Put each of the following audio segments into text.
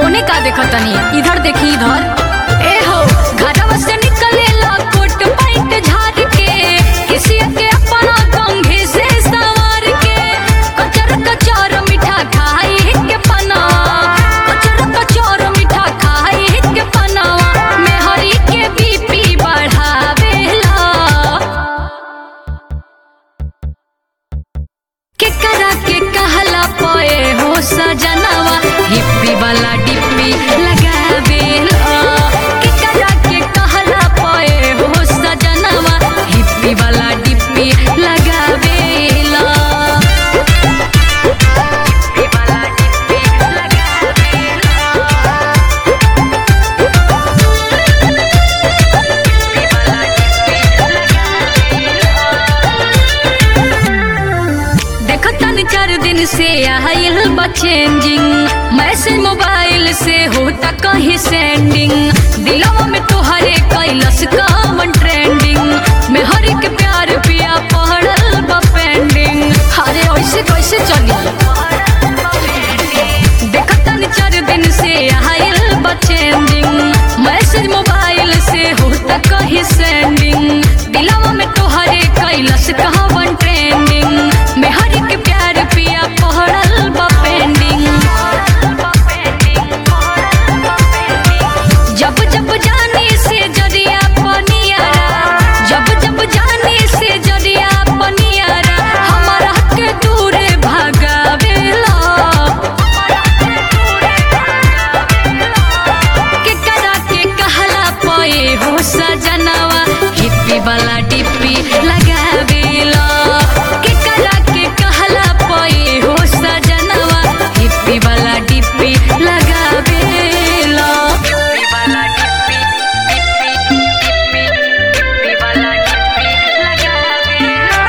ओने का देखो तनी इधर देखी इधर ए हो घरवा से निकलेला कोट पैंट झाड़ के किसी के अपना कंघी से सवार के कचर कचर मीठा खाई के पनावा कचर कचर मीठा खाई के पनावा मेहरी के बीपी बढ़ावेला के करा के कहला पोए हो सजनवा हिप्पी वाला डिप्पी लगावेला के करा के कहला पोए हो सजनवा हिप्पी वाला डिप्पी लगावेला हिप्पी वाला डिप्पी लगावेला हिप्पी वाला डिप्पी देखो तन चार दिन से आयल बा चेंजिंग मैसेज मोबाइल से होता कहीं सेंडिंग दिलवा में तोहरे कैलस कॉमन ट्रेंडिंग में हर एक प्यार पिया पढ़ल बा पेंडिंग अरे ऐसे कैसे चली देखो तन चार दिन से आयल बा चेंजिंग मैसेज मोबाइल से होता कहीं सेंडिंग दिलवा में तोहरे कैलस कहावन ट्रेंडिंग में हर एक प्यार पिया पढ़ल बा पेंडिंग जब जब जाने से जरिया पनियारा जब जब जाने से जरिया पनियारा हमारा के दूर भागावेला के करा के कहला पोए हो सजनवा हिप्पी वाला डिप्पी लगावेला के करा के कहला पोए हो सजनवा हिप्पी वाला डिप्पी लगावेला हिप्पी वाला डिप्पी डिप्पी डिप्पी हिप्पी वाला डिप्पी लगावेला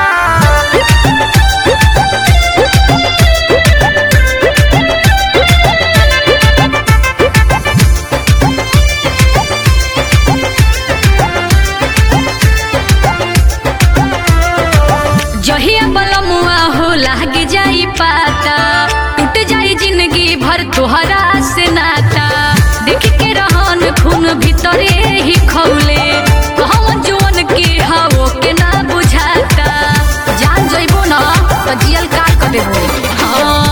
जहिया बलमुआ हो लाग जाई पाता टूट जाई जिंदगी भर तोहरा से नाता देख के रहन खून भीतरे ही खौले कहवन जुअन के हवो के ना बुझाता जान जइबो ना तो जियल का कर देबो हाँ